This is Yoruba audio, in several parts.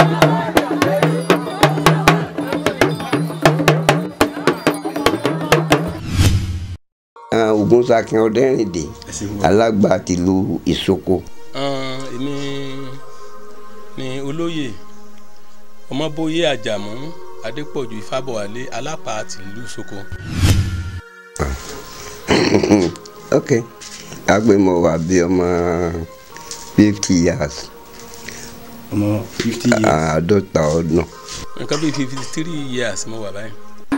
Ògúnṣakin Ọdẹ́rìndé alágbà tìlú Ìsoko. èmi ni olóyè ọmọbóyè àjàmú adépọ̀jù ìfàbọ̀wálé alápá tìlú Ìsoko. ok agbemọ wa bí ọmọ fifty years ọmọ fifty years. àádọ́ta ọdún. nǹkan bíi fifty three years mo wà báyìí.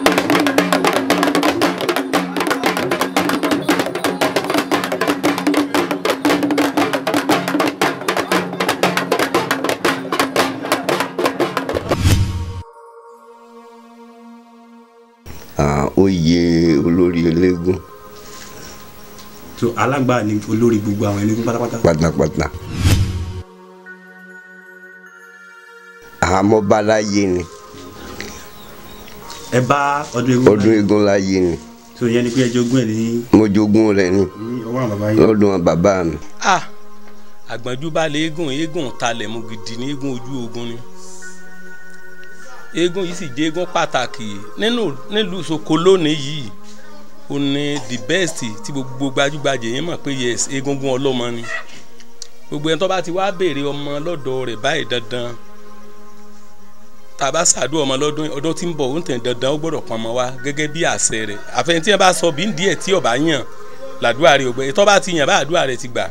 Ah, oyè olórí eléégún so alágbà ni olórí gbogbo àwọn eléégún pátápátá. pátápátá. àmọ́ báláyé ni ẹ bá ọdún eégún. ọdún eégún láyé ni so ìyẹn ni pé ẹ jogún ẹ ní mo jogún rẹ̀ ni ní ọwọ́ àwọn bàbá yín. lọ́dún bàbá mi. ah àgbọ̀njú bá lé eégún eégún talẹ̀ mu gidi ní eégún ojú ogun ni eégún yìí sì jẹ́ eégún pàtàkì nínú nílùú Ìsoko lónìí yìí ó ní the best tí gbogbo gbajúgbajà yẹn mọ̀ pé yes eégúngún ọlọ́mọ ni gbogbo ẹni tó bá ti wá béèrè ọmọ lọ́dọ̀ rẹ̀ báyìí dandan tàbá ṣàdúrà ọmọ lọ́dún ọdún tí ń bọ̀ ó ń tẹ̀ dandan ó gbọ́dọ̀ pọn ọmọ wá gẹ́gẹ́ bí àṣẹ rẹ̀ àfẹnití yẹn bá sọ bí ń díẹ̀ tí ọba yàn làdúrà rẹ̀ ògbẹ́ tó bá ti yàn bá àdúrà rẹ̀ ti gbà.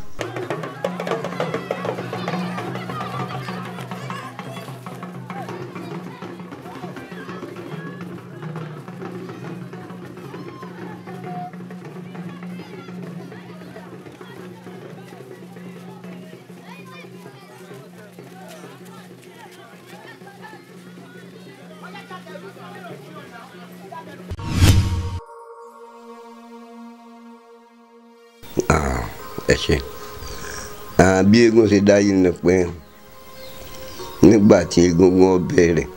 Ah, ẹ ṣe Ah, bí eégún ṣe dáyé ni pé nígbà tí egungun bẹ̀rẹ̀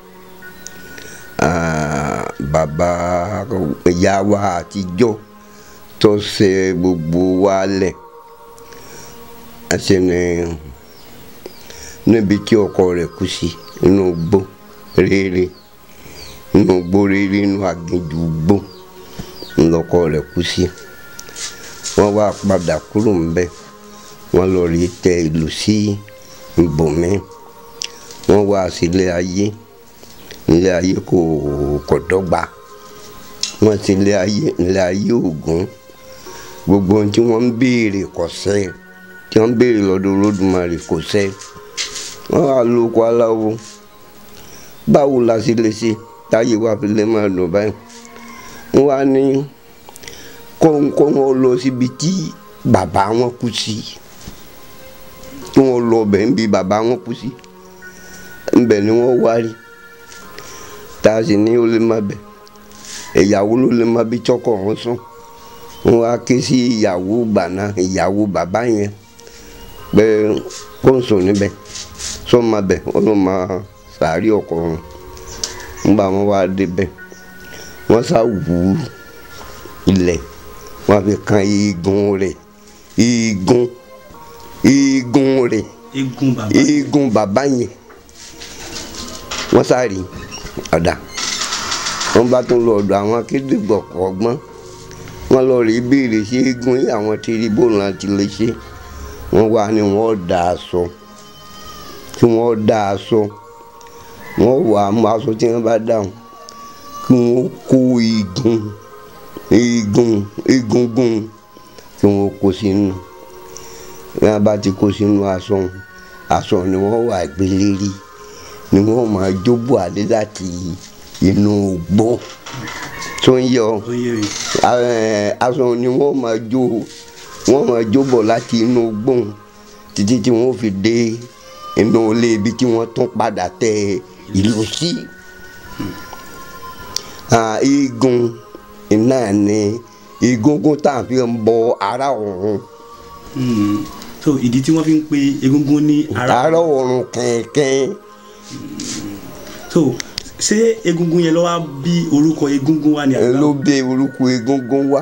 ah, bàbá ìyá wa àtijọ́ tó ṣe gbogbo wa lẹ̀ àṣẹ ni níbi tí ọkọ rẹ̀ kú sí inú igbó rere inú igbó rere inú aginjù igbó ńlọkọ rẹ̀ kú sí wọ́n wá padà kúrò ńbẹ̀ wọ́n lọ rí tẹ ìlú sí ibòmí wọ́n wá sílé ayé ilé ayé kò kò dọ́gba wọ́n ti ilé ayé ilé ayé ògún gbogbo ohun tí wọ́n ń béèrè kò ṣẹ tí wọ́n ń béèrè lọ́dọ̀ Olódùmarè kò ṣẹ wọ́n wá lóko aláwo báwo la ṣe lè ṣe táyé wa fi lè máa lò báyìí wọ́n wá ní kó kó wọn lọ síbi tí bàbá wọn kú sí kí wọn lọ bẹ̀ ń bi bàbá wọn kú sí ńbẹ̀ ni wọ́n wá rí tá a sì ní ó lè má bẹ̀ ìyàwó ló lè má bí tọkọ wọn sùn wọn wá ké sí ìyàwó gbàná ìyàwó bàbá yẹn pé kó ń sùn níbẹ̀ sọ ma bẹ̀ wọn ló máa sàárì ọkọ wọn ńgbà wọn wá débẹ̀ wọ́n sá wù ú ilẹ̀ wọ́n fi kan igun rẹ̀ igun igun rẹ̀ eégún bàbá igun bàbá yẹn wọ́n sáré ọ̀dà wọ́n bá tún lọ ọ̀dọ̀ àwọn akédègbọ̀ ọgbọ́n wọ́n lọ rí béèrè sí igun yìí àwọn tìrìbó náà ti lè ṣe wọ́n wá ní wọ́n dà aṣọ tí wọ́n dà aṣọ wọ́n wà á mú aṣọ tí wọ́n bá dáhùn kí wọ́n kó igun igun egungun tí wọ́n kó sínú bí wọ́n bá ti kó sínú aṣọ aṣọ ni wọ́n wà gbélérí ni wọ́n máa jóbọ̀ àlẹ́ láti inú gbó tó ń yọ ó yé mi ẹ, aṣọ ni wọ́n máa jó wọ́n máa jóbọ̀ láti inú gbó títí tí wọ́n fi dé inú ilé ibi tí wọ́n tún padà tẹ ìlú sí. Ah, igun iná ni egungun tá a fi ń bọ ara ọ̀run Mm. so ìdí tí wọ́n fi ń pe egungun ní ara ara ọ̀run kẹ̀kẹ́ so ṣé egungun yẹn ló wá bí orúkọ egungun wa ni àgbà ló bẹ orúkọ egungun wá.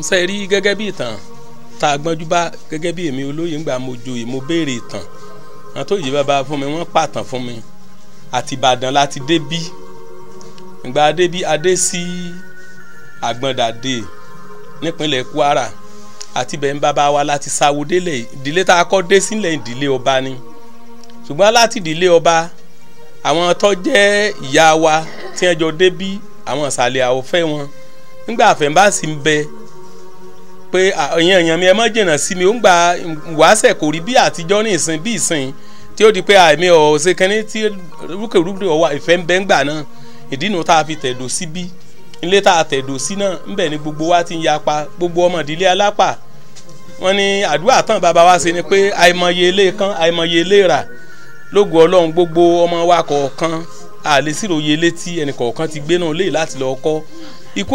ṣe rí gẹ́gẹ́ bí ìtàn tá a gbọ́njú bá gẹ́gẹ́ bí èmi olóyè ńgbà mo joyè mo béèrè ìtàn àwọn tó yìí bàbá fún mi wọ́n pàtàn fún mi àti Ìbàdàn láti dé bí ìgbà adé bí adé sí Àgbọ̀ndàdé nípínlẹ̀ Kwara àti bẹ́ẹ̀ ń bàbá wa láti sáwó délẹ̀ ìdílé tá a kọ́ dé sílẹ̀ ìdílé ọba ni ṣùgbọ́n láti ìdílé ọba àwọn tó jẹ́ ìyá wa tí wọ́n jọ dé bí àwọn ìsàlẹ̀ àwòfẹ́ wọn nígbà àfẹ̀mbáàsì ń bẹ pé ẹ̀yin èèyàn mi ẹ má jìnnà sí mi ó ń gba wàásẹ̀ kò rí bí àtijọ́ ní ìsìn bí ìsìn tí ó di pé àìmí ọ̀ ṣe kẹ́ni tí rúkèrúkè ọwọ́ ìfẹ́ ń bẹ ń gbà náà ìdí nu tá a fi tẹ̀dó sí bí ilé tá a tẹ̀dó sí náà ń bẹ ní gbogbo wa ti ń yapa gbogbo ọmọ ìdílé alápà wọ́n ní àdúrà tán bàbá wa ṣe ni pé àìmọye ilé kan àìmọye ilé rà lógo ọlọ́run gbogbo ọmọ wa kọ̀ọ̀kan àlè síròyè létí ẹnì kọ̀ọ̀kan ti gbé náà léyìí láti lọ kọ́ ikú.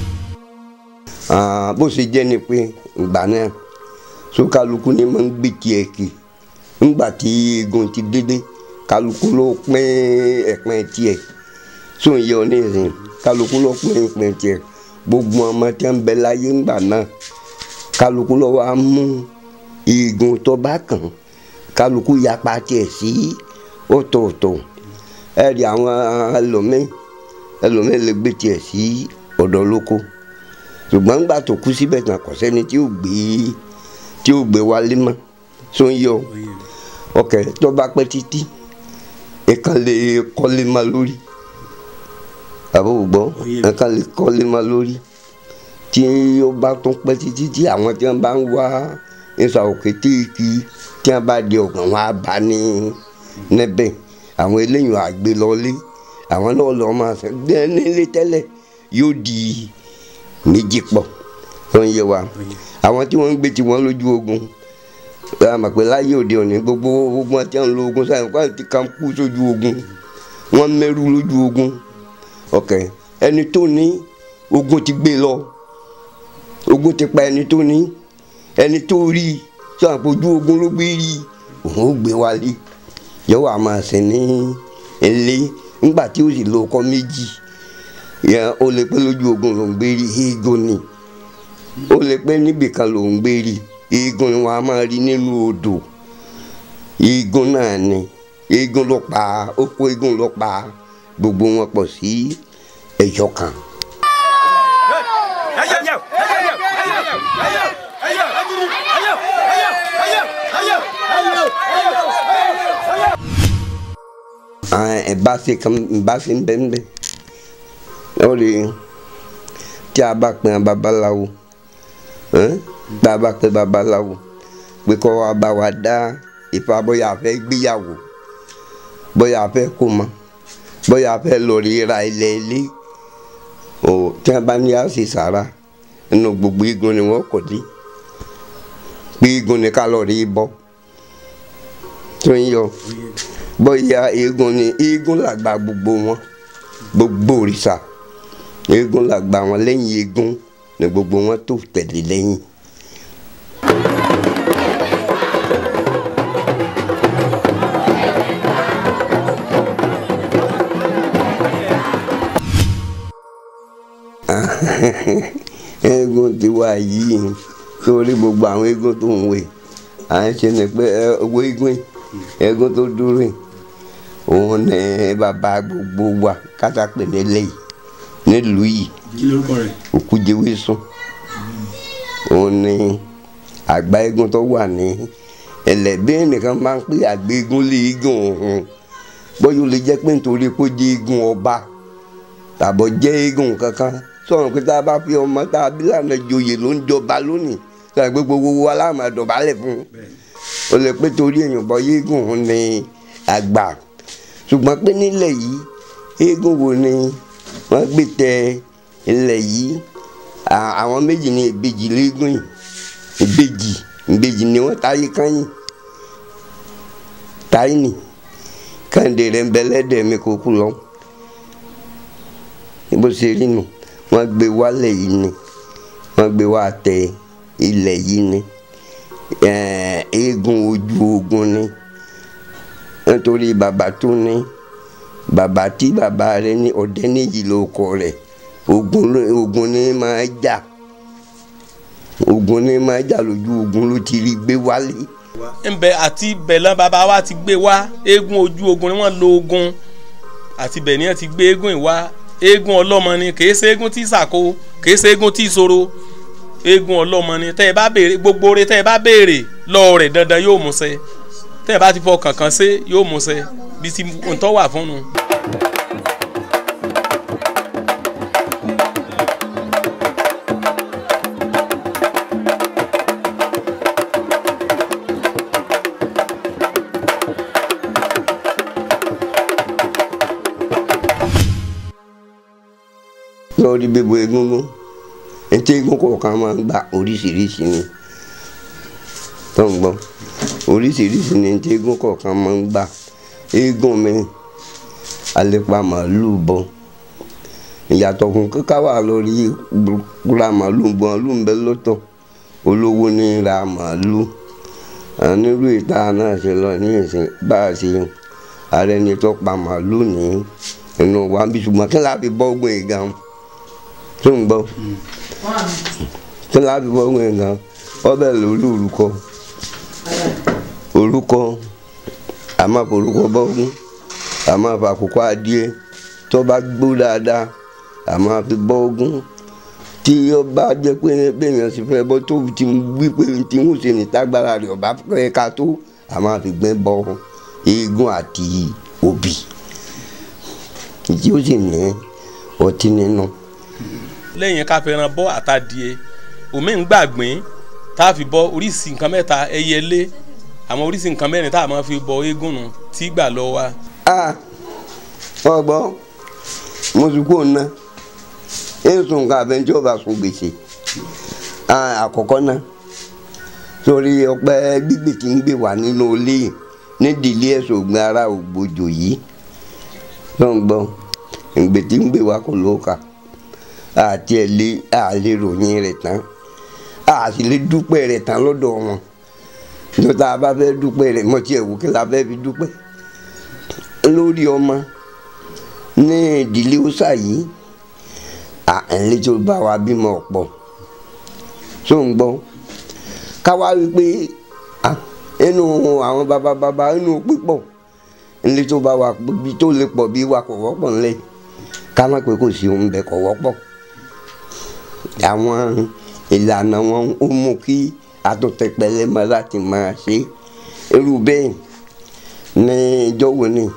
bó ṣe jẹ́ ni pé ìgbà náà so kálukú ni máa ń gbé tiẹ̀ kì ńgbà tí eégún ti dédé kálukú ló pín ẹ̀pín tiẹ̀ so ń yẹ ọ ní ìsìn kálukú ló pín ẹ̀pín tiẹ̀ gbogbo ọmọ tí wọ́n ń bẹ láyé ńgbà náà kálukú ló wá mú eégún tó bá kàn kálukú yapa tiẹ̀ sí ọ̀tọ̀ọ̀tọ̀ ẹ̀rí àwọn ẹlòmíín ẹlòmíín lè gbé tiẹ̀ sí ọ̀dọ̀ lóko ṣùgbọ́n gbà tó kú síbẹ̀ tán kò sẹ́ni tí ó gbé tí ó gbé wálé mọ́ tó ń yọ ọkẹ́ tó bá pẹ́ títí ẹ̀kan lè kọ́lé má lórí àbúrò gbọ́ ẹ̀kan lè kọ́lé má lórí tí ó bá tún pẹ́ títí tí àwọn tí wọ́n bá ń wá ìsà òkè téèkì tí wọ́n bá di ọ̀gàn wọn á bá ní níbẹ̀ àwọn eléyìí àgbé lọlé àwọn náà lọ máa sẹ gbẹ nílé tẹ́lẹ̀ yóò di méjì pọ̀ wọ́n yé wa àwọn tí wọ́n ń gbé tiwọn lójú ogun àmọ́ pé láyé òde òní gbogbo ogun àti àwọn ológun sáyẹn kó àti kan kú sójú ogun wọ́n mẹ́rù lójú ogun ọ̀kẹ́ ẹni tó ní ogun ti gbé lọ ogun ti pa ẹni tó ní ẹni tó rí sọ àpòjú ogun ló gbé rí òun ó gbé wálé yóò wá máa sìn ní ilé ńgbà tí ó sì lo ọkọ méjì yẹn ó lè pé lójú ogun ló ń gbé rí eégún ni ó lè pé níbìkan ló ń gbé rí eégún ni wọn a máa rí nínú odò eégún náà ni eégún ló pa ó kó eégún ló pa gbogbo wọn pọ̀ sí ẹyọ kan. ẹ̀bá ṣe kan ẹ̀bá ṣe ń bẹ́ ń bẹ́ ó lè tí a bá pè babaláwo tí a bá pè babaláwo pé kọ́ wa bá wa dá Ifá bóyá a fẹ́ gbéyàwó bóyá a fẹ́ kó mọ bóyá a fẹ́ lọ rí ra ilẹ̀ ilé o tí a bá ní a ṣe sàrà nínú gbogbo igun ni wọ́n kò dé pé igun ni ká lọ rí bọ́ tó ń yọ bóyá eégún ni eégún làgbà gbogbo wọn gbogbo òrìṣà eégún làgbà wọn lẹ́yìn eégún ni gbogbo wọn tó tẹ̀lé lẹ́yìn. eégún ti wá yìí sórí gbogbo àwọn eégún tó ń wè à ń ṣe ni pé owó eégún yìí eégún tó dúró yìí òun ní bàbá gbogbo wa kátàpé nílé yìí nílùú yìí kí lórúkọ rẹ̀ òkújewé sùn òun ní àgbà eégún tó wà ní ẹlẹ́bí nìkan máa ń pè àgbà eégún lé eégún òun bóyá ó lè jẹ́ pé nítorí kó jẹ́ eégún ọba tàbọ̀ jẹ́ eégún kankan sọ̀rọ̀ pé tá a bá fi ọmọ tá a bí lànà joyè ló ń jọba lónìí sọ̀rọ̀ pé gbogbo wa láàmú àdọ̀bálẹ̀ fún un ó lè pé torí èèyàn bọ eégún òun ní àgbà ṣùgbọ́n pé nílẹ̀ yìí eégún wo ni wọ́n gbé tẹ ilẹ̀ yìí àwọn méjì ní ìbejì léégún yìí ìbejì ìbejì ni wọ́n táyé kányìn táyé nì kàǹdé rẹ̀ ń bẹ lẹ́dẹ̀ẹ́ mi kó kú lọ bó ṣe rí nù wọ́n gbé wálẹ̀ yìí ni wọ́n gbé wá tẹ ilẹ̀ yìí ni eégún ojú ogun ni nítorí bàbá tó ní bàbá tí bàbá rẹ̀ ní ọdẹ níyì ló kọ rẹ̀ ogun ogun ni máa jà ogun ní máa jà lójú ogun ló ti rí gbé wálé ńbẹ àti bẹ̀lán bàbá wa ti gbé wá eégún ojú ogun ni wọ́n lo ogun àti bẹ̀ ni wọ́n ti gbé eégún ìwá eégún ọlọ́mọ ni kì í ṣe eégún tí sàkó kì í ṣe eégún tí ìṣòro eégún ọlọ́mọ ni tẹ́ ẹ bá béèrè gbogbo oore tẹ́ ẹ bá béèrè lọ́wọ́ rẹ̀ dandan yóò mú ṣẹ tẹ́ ẹ bá ti fọ kankan ṣe yóò mú ṣẹ bí ti ntọ́ wà fún un. lórí bíbo egungun etí egun kọ̀ọ̀kan máa ń gba oríṣiríṣi ni tó ń gbọ́ oríṣiríṣi ni etí egun kọ̀ọ̀kan máa ń gbà eégún mi alepa màálù bọ ìyàtọ̀ kún kíkà wà lórí ra màálù bọ màálù ń bẹ lọ́tọ̀ olówó ní ra màálù nírú ìta náà ṣe lọ ní ìsìn bá a ṣe ààrẹ ni tó pa màálù ní inú wa bí ṣùgbọ́n kí láti bọ́ gbọ́n ìgbà tó ń gbọ́ kí láti bọ́ gbọ́n ìgbà ọbẹ̀ lórí orúkọ orúkọ àmọ́ orúkọ bọ́gún àmọ́ àkókò adìẹ tó bá gbó dáadáa àmọ́ àfi bọ́gún tí ó bá jẹ́ pé bẹ́ẹ̀yàn sì fẹ́ bọ́ tó ti wí pé tí ń ṣe nítagbára rẹ̀ ọba fẹ́ ká tó àmọ́ àfi gbẹ́ bọ́ eégún àti òbí tí ó sì ní ọtí nínú. lẹ́yìn ká fẹ́ràn bọ́ àtàdìẹ omi ń gbàgbín tá a fi bọ oríṣi nǹkan mẹ́ta ẹyẹlé àwọn oríṣi nǹkan mẹ́rin tá a máa fi bọ eégún nù tí gbà lọ wa. a ọgbọ́n mo ti kú ọ̀nà èso nǹkan àbẹ̀ntí ọba sùn gbèsè àkọ́kọ́ náà torí ọpẹ́ gbígbè tí ń gbè wá nínú ilé nídìílé ẹ̀sùn ògbìn ara ògbójò yìí lọ́ngbọ́n ìgbè tí ń gbè wá kò ló kà àti ẹ̀ lé àlè ròyìn rẹ̀ tán àti lè dúpẹ́ rẹ̀ tán lọ́dọ̀ wọn tó tá a bá fẹ́ dúpẹ́ rẹ̀ mọ̀ tí ẹ̀ wò kí la fẹ́ fi dúpẹ́ lórí ọmọ ní ìdílé ọ̀sà yìí àìlè tó bá wa bímọ ọ̀pọ̀ tó ń gbọ́ káwá wí pé inú àwọn bàbá bàbá inú pípọ̀ ilé tó bá wa bí tó lè pọ̀ bí wa kò wọ́pọ̀ ńlẹ̀ ká má pé kò sí ohun bẹ́ẹ̀ kò wọ́pọ̀ àwọn ìlànà wọn ó mú kí àtúntẹ̀pẹ̀lẹ̀ mọ́ láti máa ṣe irú bẹ́ẹ̀ ní ìjọ wo ni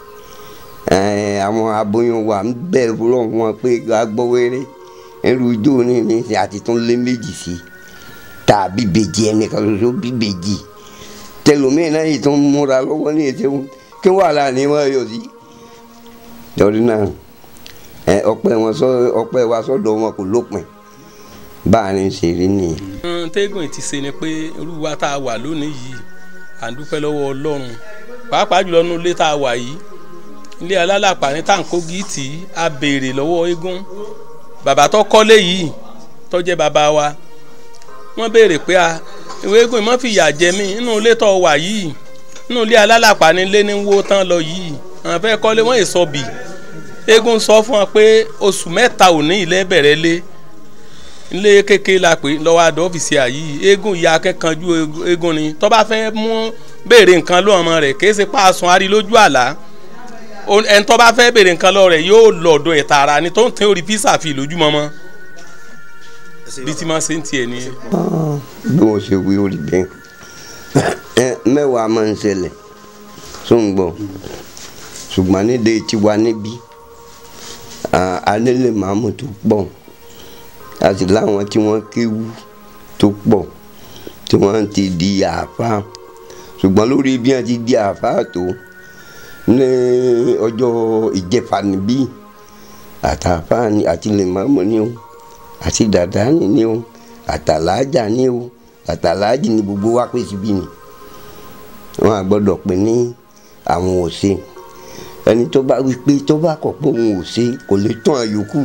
àwọn aboyún wa ń bẹ̀rù rọ̀ wọn pé agbọ́wẹ́rẹ́ irú ijó ní ní àti tún lé méjì sí tàbí bèjì ẹnìkan ṣoṣo bí bèjì tẹlómìn náà yìí tún múra lọ́wọ́ ní ètò kí wàhálà ni wọ́n yọ sí. torí náà ọpẹ́ wọn sọ ọpẹ́ wa sọ́dọ̀ wọn kò lópin bá a ní ṣe rí nìyẹn. tẹ́gùn ti ṣe ni pé irú wa tá a wà lónìí yìí à ń dúpẹ́ lọ́wọ́ ọlọ́run pàápàá jùlọ nínú ilé tá a wà yìí ilé alálàpà ní tàǹkó gíìtì a béèrè lọ́wọ́ eégún bàbá tó kọ́lé yìí tó jẹ́ bàbá wa wọ́n béèrè pé a ìwé eégún ìmọ̀ fìyà jẹ mí nínú ilé tó wà yìí nínú ilé alálàpà ní ilé ní wó tán lọ yìí àwọn fẹ́ kọ́lé wọ́n èso bì eégún sọ fún wọn pé oṣù mẹ́ta òní ilé bẹ̀rẹ̀ lé ilé kékeré la pè lọ́wọ́ àdó ọ́fíìsì àyí eégún ìyá akẹ́kànjú eégún ni tó bá fẹ́ mú béèrè nǹkan lọ́wọ́ ọmọ rẹ̀ kì í ṣe pàṣán arí lójú àlá ẹni tó bá fẹ́ béèrè nǹkan lọ́wọ́ rẹ̀ yóò lọ ọ̀dọ̀ ẹ̀ tààrà ni tó ń tẹ́ orí písà fi lójúmọ́mọ́ bí tí máa ṣe ń tiẹ̀ ni. bí wọ́n ṣe wí orí bẹ́ẹ̀ mẹ́wàá máa ń ṣẹlẹ̀ tó ń gbọ́ ṣùgbọ́n nídé tiwa níbí alẹ́lẹ̀ màmú tó pọ̀ àti láwọn tí wọ́n kéwú tó pọ̀ tí wọ́n ti di àáfàá ṣùgbọ́n lórí bí wọ́n ti di àáfàá tó ní ọjọ́ ìjẹfà níbí àtàfáà ni àti lè màmú ni o àti dàdá ni o àtàlájà ni o àtàlájì ni gbogbo wa pè síbí ni wọn à gbọ́dọ̀ pè ní àwọn òsè ẹni tó bá wí pé tó bá kọ̀ pé òun ò ṣe kò lè tó àwọn yòókù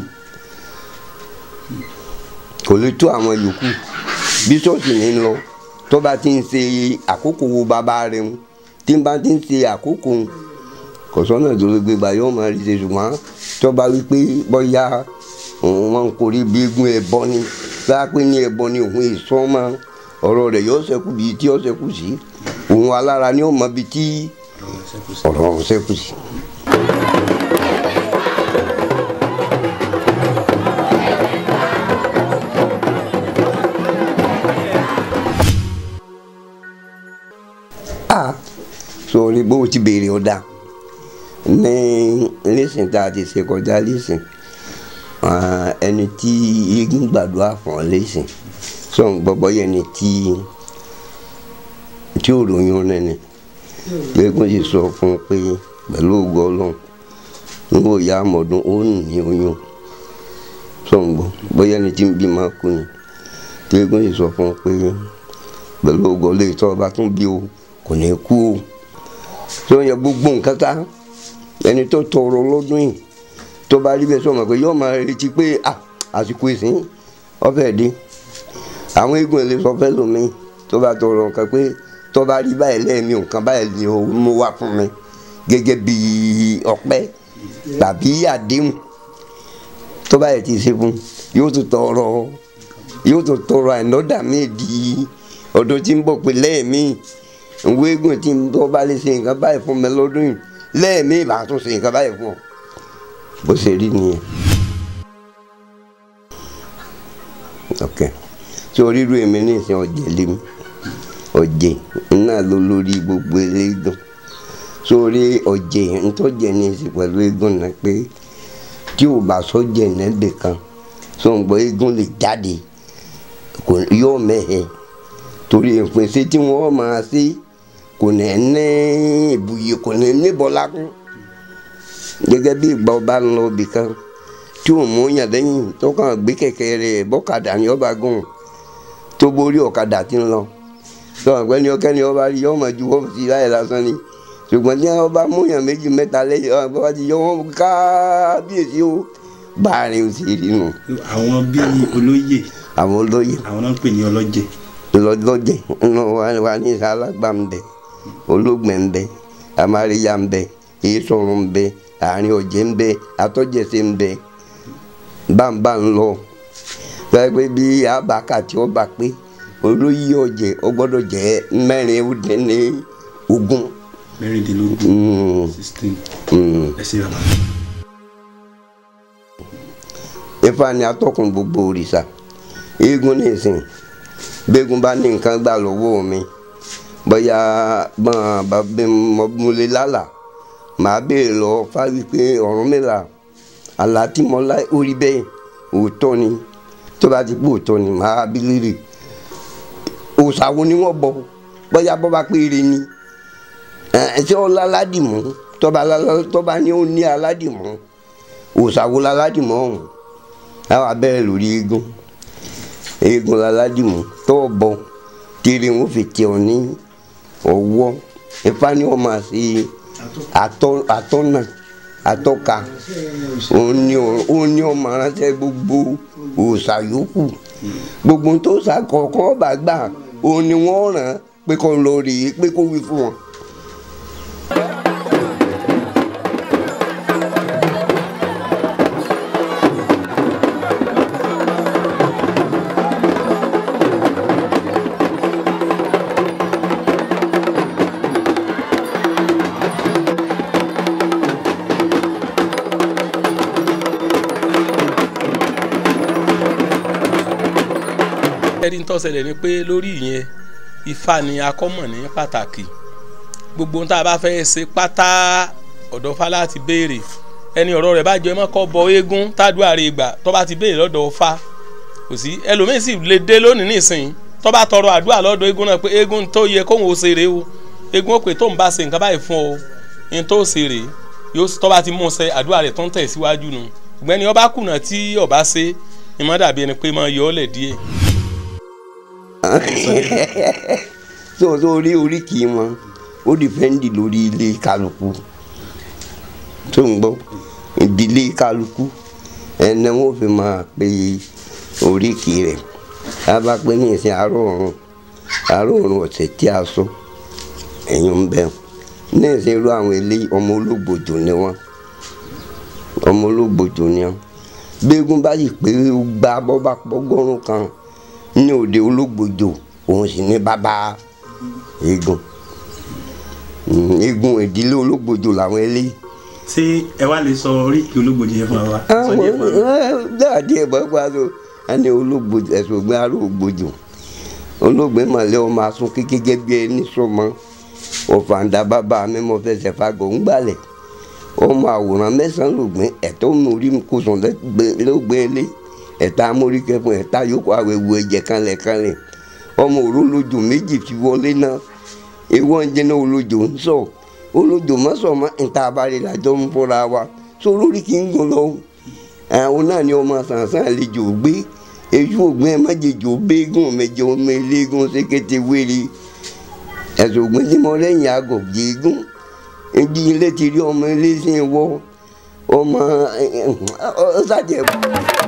kò lè tó àwọn yòókù bí ṣọ́ọ̀ṣì ní lọ tó bá ti ń ṣe àkókò wo bàbá rẹ̀ ń tí bá ti ń ṣe àkókò kò sọ́nà tó lè gbégbá yóò máa rí ṣe ṣùgbọ́n tó bá wí pé bóyá òun máa ń korí bí eégún ẹbọ ni báyà pé ní ẹbọ ni òun èso máa ọ̀rọ̀ rẹ̀ yóò ṣẹ́kù bíi tí ó ṣẹ́kù sí òun alára ni ó mọ bíi tí ọ̀rọ̀ ọ̀hún ṣẹ́kù sí. a sọ̀rọ̀ bó o ti béèrè ọ̀dà ní lẹ́sìn tá a ti ṣe kọjá lẹ́sìn ẹni tí igun gbàdúrà fún ọ lẹ́sìn sọ̀n gbọ́gbọ́ yẹn ni tí tí ò lóyún nẹ́ni lẹ́gùn sì sọ fún un pé pẹ̀lú ògo ọlọ́run níwò ya àmọ̀dún ó nù ní oyún sọ̀n gbọ́ bóyá ẹni tí ń bí máa kú ni lẹ́gùn sì sọ fún un pé pẹ̀lú ògo ọlọ́run tó ọba tún bí o kò ní kú o tó yẹ gbogbo nǹkan ká ẹni tó tọrọ lọ́dún yìí tó bá rí bẹ́ẹ̀ sọ̀mọ̀ pé yóò máa retí pé àsìkò ìsìn ọ̀fẹ́ dé àwọn eégún ẹ̀ lè sọ fẹ́ lómi tó bá tọrọ nǹkan pé tó bá rí báyìí lẹ́ẹ̀mí nǹkan báyìí ni ó mú wá fún mi gẹ́gẹ́ bí ọpẹ́ tàbí àdéhùn tó bá yẹ ti ṣe fún yóò tún tọrọ yóò tún tọrọ àìnọ́dà míì di ọdún tí ń bọ̀ pé lẹ́ẹ̀mí ìwé eégún tí tó bá lè ṣe nǹkan báyìí fún mi lọ́dún yìí lẹ́ẹ̀mí ìbá tún ṣe nǹkan báyìí fún ọ bó ṣe rí nìyẹn. ok tí oríru èmi ní ìsìn ọ̀jẹ̀ lémi ọ̀jẹ̀ náà ló lórí gbogbo eléégún sórí ọ̀jẹ̀ ntọ́jẹ̀ ní ìsìn pẹ̀lú eégún náà pé tí ò bá sọ́jẹ̀ nẹ́bẹ̀ kan sọ̀ǹgbọ́ eégún lè jáde yóò mẹ́hẹ̀ẹ́ torí ìpèsè tí wọ́n máa ṣe kò ní ní ìbùyè kò ní ní bọ́lákún gẹ́gẹ́ bí ìgbà ọba ń lọ ibì kan tí ò mú yàn lẹ́yìn tó kàn gbé kẹ̀kẹ́ rẹ̀ bọ́kadà ní ọba gùn tó borí ọ̀kadà tí ń lọ tó àgbẹ̀ ní ọkẹ́ ní ọba rí yọ ọmọ ju wọ́n ti láyé lásán ni ṣùgbọ́n tí ọba mú yàn méjì mẹ́ta lẹ́yìn ọba ti yọ wọ́n kábíyèsí ó báàrin ó sì rí nù. àwọn bíi olóyè àwọn olóyè àwọn náà ń pè ní ọlọ́jẹ̀ lọ́jọ́jẹ́ inú wa ní ìsàlágbà ń bẹ olóògbé ń bẹ amáríyá ń bẹ èésọ̀rùn ń bẹ àárín ọ̀jẹ̀ ń bẹ atọ́jẹsẹ̀ ń bẹ báńbá ń lọ pẹ́pẹ́ bí abaka tí ó bá pé olóyè ọ̀jẹ̀ ó gbọ́dọ̀ jẹ́ mẹ́rin ó dín ní ogún. mẹ́rìndínlógún sixteen ẹ̀sìn bàbá. Ifá ni atọ́kùn gbogbo òrìṣà eégún ní ìsìn gbẹ́gun bá ní nǹkan gbà lọ́wọ́ mi bóyá bọ́n bàbá mo lè lálà màá béèrè lọ fáwí pé Ọ̀rúnmìlà àlá tí mo lá orí bẹ́ẹ̀ òótọ́ ni tó bá ti pé òótọ́ ni màá bí lérè òòṣà wo ni wọ́n bọ bóyá bọ́ bá péré ni ẹ̀ẹ́dẹ́ ọlá aládìmọ́ tọ́ba ní ó ní aládìmọ́ òòṣà wo láládìmọ́ ọ̀hún àwọn abẹ́rẹ́ lórí eégún eégún aládìmú tó bọ tèrè wọn fi tẹ ọ ní ọwọ́ Ifá ni wọn máa ṣe àtọ́nà atọ́ka òun ni ọmọ aránṣẹ́ gbogbo òòṣà yòókù gbogbo tó ṣà kọ̀ọ̀kan ọba gbà òun ni wọ́n ràn pé kó lọ rèé pé kó wí fún wọn. ẹni tó ṣẹlẹ̀ ni pé lórí ìyẹn Ifá ni akọ́mọ̀ ní pàtàkì gbogbo ohun tá a bá fẹ́ ṣe pátá ọ̀dọ̀ Ifá láti béèrè ẹni ọ̀rọ̀ rẹ̀ bá jẹ́ mọ́kọ́ bọ eégún tádùá rẹ̀ gbà tó bá ti béèrè lọ́dọ̀ Ifá kò sí ẹlòmíín sì lè dé lónìí nísìnyí tó bá tọrọ àdúrà lọ́dọ̀ eégún náà pé eégún tó yẹ kóhun ó ṣeré o eégún ó pè tó ń bá ṣe nǹkan báyìí fún ọ ní tó ṣeré yóò tó bá ti mú ṣe àdúrà rẹ̀ tó ń tẹ̀ síwájú nu ṣùgbọ́n ọba kùnà tí ọba ṣe ìmọ̀ dàbí ẹni pé máa yọ ọ́ lẹ̀ díẹ̀ so so orí oríkì wọn ó dìpẹ́ndì lórí ilé kálukú tó ń gbọ́ ìdílé kálukú ẹni wọn fi máa pe oríkì rẹ̀ a bá pé ní ìsìn àárọ̀ ọ̀run àárọ̀ ọ̀run ọ̀sẹ̀ tí a sọ ẹ̀yìn ń bẹ̀ ní ìsìn irú àwọn ilé ọmọ olóògbòjò ni wọn ọmọ olóògbòjò ni wọn gbẹ́gun bá sì pé ó gba bọ́ bá pọ́gọ́rùn kan ní òde ológbòjò òun sì ní bàbá eégún Mm, eégún ìdílé ológbòjò làwọn eléyìí ṣé ẹ wá lè sọ oríkì ológbòjì yẹn fún wa. sọ díẹ̀ fún wa. dáàdì ẹ̀ bọ́ pa so ẹni ológbòjò ẹ̀sùn ògbìn aró ògbòjò olóògbé màlẹ́ ọmọ asún kékeré bí ẹni sọmọ ọ̀fàǹdà bàbá mi mo fẹsẹ̀ fagọ̀ ń gbalẹ̀ ọmọ àwòrán mẹ́sàn-án lògbìn ẹ̀tọ́ mórí kò sùn lọ́gbẹ́ ilé ẹ̀ta mórí kẹfún ẹ̀ta yòókù àwẹ̀wò ẹ̀jẹ̀ kanlẹ̀ kanlẹ̀ ọmọ òrólójò méjì fi wọlé náà ewu ọ̀njẹ́ náà olójò ń sọ olójò má sọ ma níta abalẹ̀ làjọ ń fọ́ra wa so lórí kì í gùn lọ àwọn náà ni ọmọ sàǹsàn àlejò gbé èyí ògbìn ẹ má jẹjọ béégùn mẹjọ ọmọ eléégún sékété wéré ẹ̀sùn ògbìn tí mo lẹ́yìn àgọ̀ jẹ́gùn ẹbí ilé ti rí ọmọ ilé sí wọ́ ọmọ ọ̀sàjẹ̀.